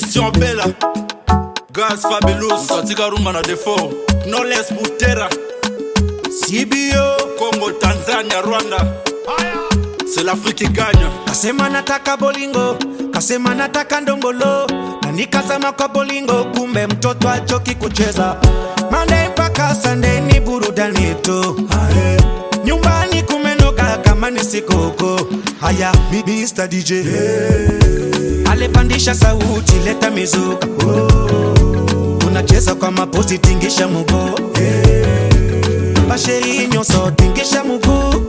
christian bela gas fabelus katika rumba na defo noles butera Sibio congo tanzania rwanda c'est l'afrique qui gagne kasema nataka bolingo, kasema nataka ndombolo, na nikazama kwa bolingo, kumbe mtoto achoki kucheza. Monday mpaka Sunday ni burudani tu, Aye. nyumbani kumenoga kama ni sikoko. Haya, mi- Mr DJ alepandisha sauti, leta mizuka oh. Unacheza kwa mapozi, tingisha muguu basheri nyonso, tingisha muguu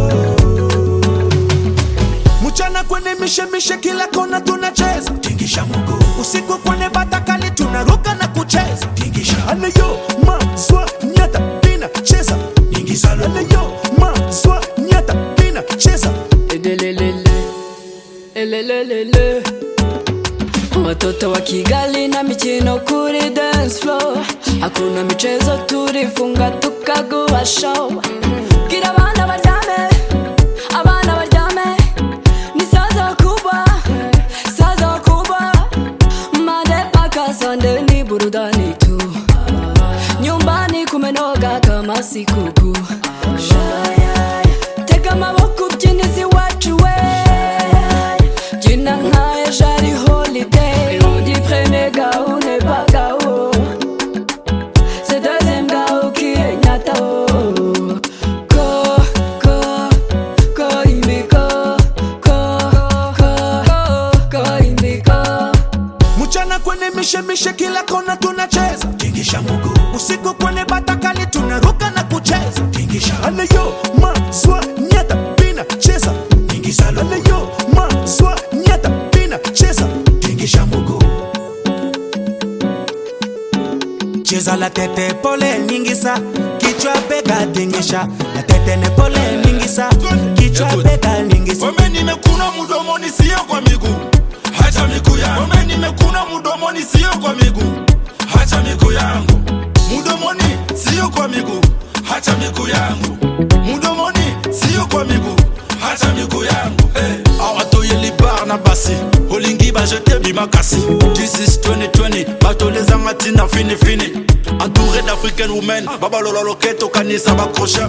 mchana kwenye mishemishe kila kona tunacheza tingisha mguu usiku kwenye batakali tunaruka na kucheza tingisha aleyo maswa nyata pina cheza ingiza aleyo maswa nyata pina cheza Edelelele, elelelele. Watoto wa Kigali na michino kuri dance floor, hakuna michezo, turifunga tukaguha show. Bwira abana baryame, abana baryame, ni saza kubwa, saza kubwa. Monday mpaka Sunday ni burudani tu, nyumbani kumenoga kama sikukuu. Tega amaboko ubyinizi wacu we Byina nka ejo ari holiday Undi premier gao ne pas gao C'est deuxième gao qui est nyata oh Ko, ko, ko imbi ko Ko, ko, ko imbi ko mchana kwenye mishemishe kila kona tunacheza tingisha mguu usiku kwenye batakali tunaruka na kucheza tingisha aleyo maswa nyata pina cheza ingiza aleyo maswa nyata pina cheza tingisha mguu cheza la tete pole ningisa kichwa bega tingisha la tete ne pole ningisa kichwa Écoute. bega ningisa Wame nimekuna mdomoni sio kwa miguu hacha miguu yangu Wame nimekuna mdomoni sio kwa miguu hacha miguu yangu mdomoni sio kwa miguu hacha miguu yangu mdomoni sio kwa miguu hacha miguu yangu hey. awatoyeli bar na basi olingi bajete bimakasi this is 2020 batolezanga ntina finifini entouré d'africaine women babalola loketo kanisa bakrochet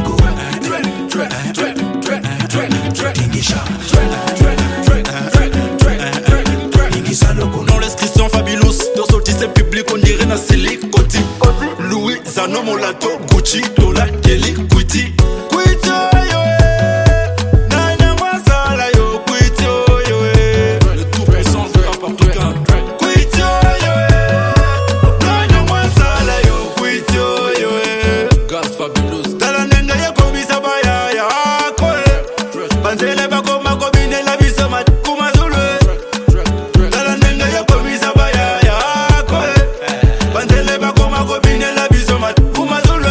Dans l'inscription fabulous Torsotise public on dirait na silicoti Louis Zano Molato Gucci Dola Kelly Kwiti Kwiti yo eh. Nana Mwasala yo Kwiti yo eh. Le tout puissant du rap africain Kwiti yo eh. Nana Mwasala yo Kwiti yo eh. Gas fabulous Tala nenge ye kobisa baya ya koe Banzele bakoma kobinela biso makuma zulu eh. tala ndenge yokomisa baya yako bandele bakoma kobinela biso makumazulwa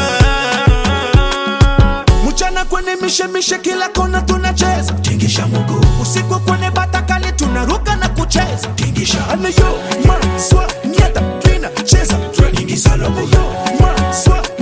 mchana kwenye mishemishe kila kona tunacheza tingisha mguu usiku kwenye batakali tunaruka na kucheza tingisha aleyo maswa nyata pina cheza ingiza aleyo maswa